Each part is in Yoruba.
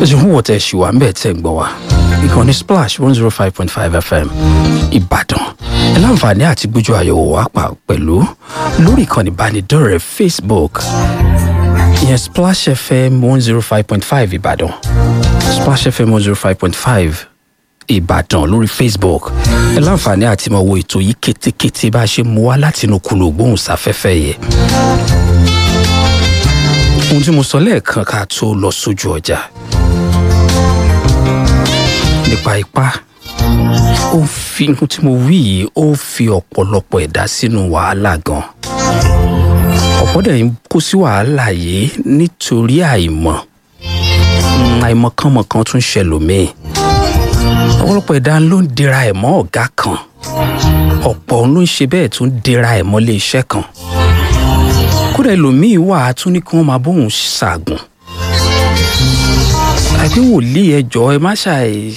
ṣe fún wọ́tẹ̀ ṣì wà ń bẹ̀ tẹ̀ ń gbọ́ wa ìkànnì splash one zero five point five fm ìbàdàn ẹ láǹfààní àti gbójú àyẹ̀wò wa pa pẹ̀lú lórí ìkànnì ìbánidọ́rẹ̀ẹ́ facebook ìyẹn splash fm one zero five point five ìbàdàn splash fm one zero five point five ìbàdàn lórí facebook ẹ láǹfààní àti máa wo ètò yìí kétékété bá a ṣe mú wá látinú kùlù gbóhùnsáfẹ́fẹ́ yẹ ohun tí mo sọ lẹ́ẹ̀kan ká tó lọ sójú ọjà nípa ipá ó fi ohun tí mo wí yìí ó fi ọ̀pọ̀lọpọ̀ ẹ̀dá sínú wàhálà gan ọ̀pọ̀ dẹ̀ ń kó sí wàhálà yìí nítorí àìmọ̀ àìmọ̀kànmọ̀kan tún ṣẹlòmíì ọ̀pọ̀lọpọ̀ ẹ̀dá ló ń dira ẹ̀ mọ́ ọ̀gá kan ọ̀pọ̀ ló ń ṣe bẹ́ẹ̀ tún dira ẹ̀ mọ́ ilé iṣẹ́ kan kódà ẹlòmíì wà á tún ní kí wọ́n máa bóun ṣàgùn àbí wòlíì ẹjọ́ ẹ má ṣàì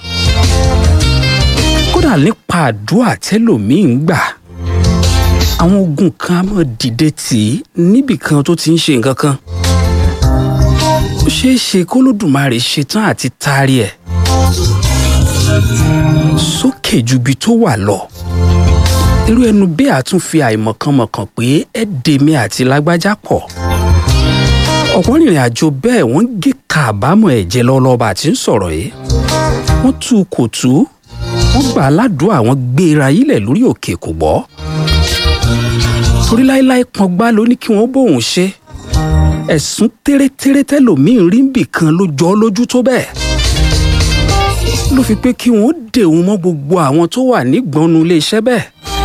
kódà nípa àdúrà tẹlòmíì ń gbà àwọn ogun kan á mọ̀ dìde tì í níbì kan tó ti ń ṣe nǹkan kan ó ṣeé ṣe kólódùmarè ṣetán àti taari ẹ̀ sókè ju ibi tó wà lọ irú ẹnu bẹ́ẹ̀ á tún fi àìmọ̀kànmọ̀kàn pé ẹ dèmi àti lágbájá pọ̀ ọ̀pọ̀ ìrìn àjò bẹ́ẹ̀ wọ́n gé kàbámọ̀ ẹ̀jẹ̀ lọ́lọ́ba àti ń sọ̀rọ̀ yìí wọ́n tú kò tú wọ́n gbà aládùúgbò àwọn gbéra yílẹ̀ lórí òkè kò gbọ́ torí láéláé pọngbá ló ní kí wọ́n bóun ṣe ẹ̀sùn tẹ́rẹ́tẹ́rẹ́ tẹ́lòmíín rí bì kan ló jọ ọ́ lójú tó bẹ́ẹ̀ ló fi pé kí wọ́n dè wọ́n mọ́ gbogbo àwọn tó wà nígbọnú iléeṣẹ́ bẹ́ẹ̀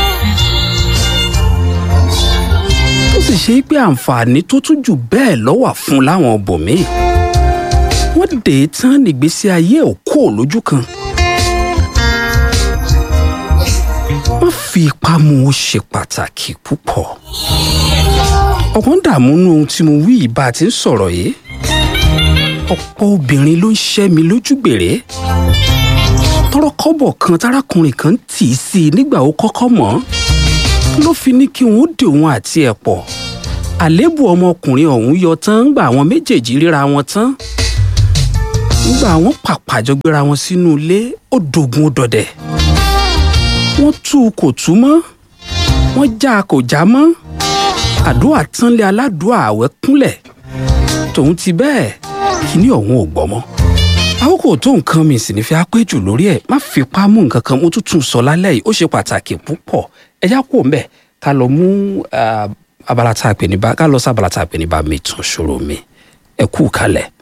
ó sì ṣe pé àǹfààní tó tún jù bẹ́ẹ̀ lọ́wà fún láwọn bòmíì wọ́n dè é tán nígbésí ayé òkú lójú kan wọ́n fi ipá mú ó ṣe pàtàkì púpọ̀ ọ̀pọ̀ ń dààmú nú ohun tí mo wí yìí bá a ti ń sọ̀rọ̀ yìí ọ̀pọ̀ obìnrin ló ń ṣẹ́ mi lójú gbèrè tọrọ kọ́bọ̀ kan tárákùnrin kan tì í sí i nígbà ó kọ́kọ́ mọ̀ ọ́n ló fi ní kí wọ́n dè òun àti ẹ̀ pọ̀ àléébù ọmọkùnrin ọ̀hún yọ tán ńgbà àwọn méjèèjì ríra wọn tán ńgbà àwọn pàpàjọ gbéra wọn sínú ilé ó dogun ó dọdẹ wọ́n tú u kò tú mọ́ wọ́n já a kò já mọ́ àdúrà tánlé aládùúà àwẹ̀ kúnlẹ̀ tòun ti bẹ́ẹ̀ kíní ọ̀hún ò gbọ́ mọ́ àkókò tó nǹkan mi sì ní fi apẹ́jù lórí ẹ̀ má fipá mú nǹkan kan mo tuntun sọ lálẹ́ yìí ó ṣe pàtàkì púpọ̀ ẹjá kò ń bẹ̀ ká lọ mú abala tá a pè ní bá ká lọ sí abala tá a pè ní bá mi tún ṣòro mi ẹ kú kalẹ̀.